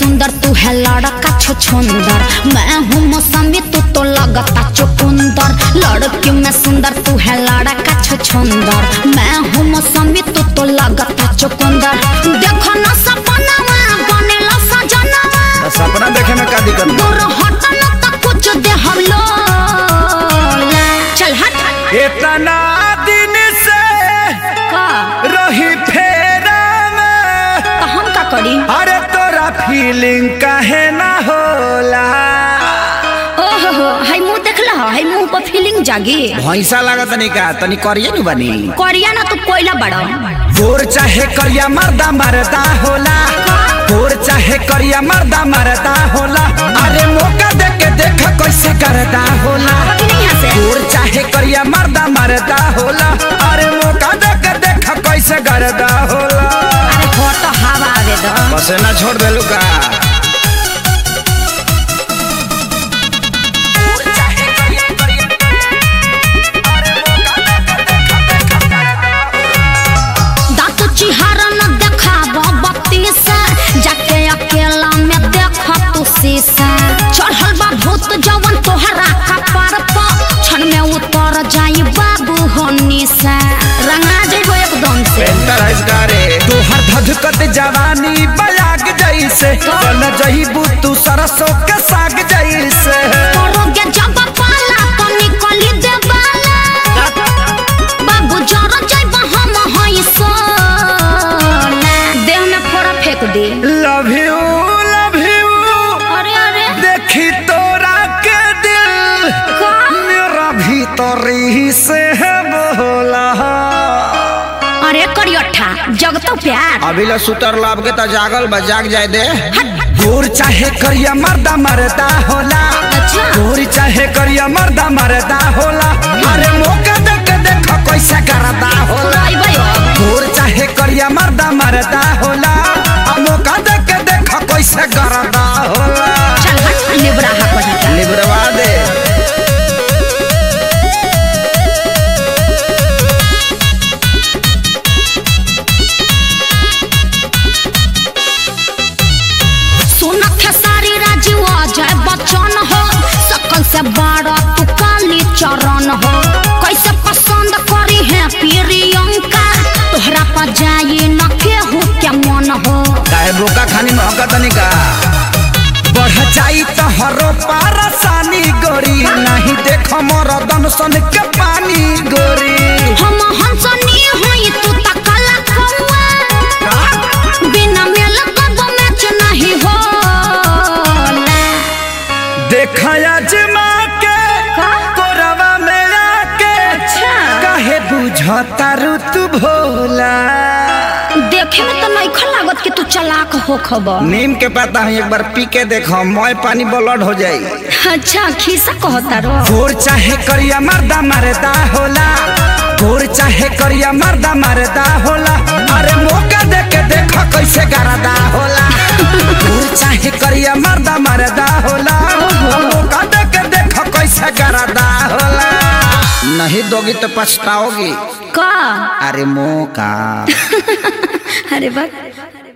सुंदर तू है लड़का छुछुंदर मैं हूँ मौसमी तू तो लगता चुकुंदर लड़की में सुंदर तू है लड़का छुछुंदर मैं हूँ मौसमी तू तो लगता चुकुंदर देखो ना सपनावा बनेला सजनावा तो सपना देखे में का दिक्कत बा? दूर हट न तो कुछ दे हम लोग चल हट इतना दिन से का रही फेरा में तो हम का करी अरे तोरा फीलिंग काहे ना होला ओहो हो हाय मुंह देखला हाय मुंह पर फीलिंग जागी भैंसा लागत नहीं का तनी करिए नु बनी करिया ना तू कोयला बड़ा गोर चाहे करिया मर्दा मरदा होला गोर चाहे करिया मर्दा मरदा होला अरे मौका दे के देख कैसे करदा होला अभी नहीं हंसे गोर चाहे करिया मर्दा मरदा होला अरे मौका दे के देख कैसे करदा होला अरे हो तो हवा आवे दो बस ना छोड़ देलू का दांत चिहारा न देखाब बत्ती से जाके अकेला में देख तू शीशा चढ़ल बा भूत जवन तोहरा कपार पर क्षण में उतर जाई बाबू होनी से रंगा जेबो एकदम से पेंटर रे तोहर धधकत जवानी बयाग जैसे चल जहीबू तू सरसों के साग जैसे करोगे जब पाला तो निकली देवाला बाबू जर जइब हम हई सोना देह में फोड़ा फेंक दे लव यू लव यू अरे अरे देखी तोरा के दिल का मेरा भीतरी से है बोला अरे करियठा जगतो प्यार अभी ला सुतर लाभ के तो जागल बा जाग जाए दे गोर चाहे करिया मर्दा मरदा होला अच्छा गोर चाहे करिया मर्दा मरदा होला अरे मौका दे के देख कैसे करदा होला अइबै अब गोर चाहे करिया मर्दा मरदा होला आ मौका दे के देख कैसे करदा होला चल हट लिबरा हा कहीं लिबरवा दे सुन खेसारी राजीव अजय बच्चन हो सकल से बड़ा तू काली चरण हो कैसे पसंद करी है प्रियंका तोहरा पर जाई न केहू के मन हो काहे बोका खानी महका तनी का बढ़ जाई तो हरो पारसानी गोरी नहीं देख मोर दनसन के पानी गोरी हम हंसनी होई तू त काला कौआ बिना मेल कब मैच नहीं होला देखया जमा के का? कोरवा में आके अच्छा। काहे बुझता ऋतु भोला देखे में तो नहीं लागत कि तू चलाक हो खबर नीम के पता है एक बार पी के देखो मोय पानी ब्लड हो जाई अच्छा खीसा कहता रो गोर चाहे करिया मर्दा मरदा होला गोर चाहे करिया मर्दा मरदा होला अरे मौका दे के देख कैसे गरदा होला गोर चाहे करिया मर्दा मरदा होला मौका दे के देख कैसे गरदा होला नहीं दोगी तो पछताओगी का अरे मौका अरे बा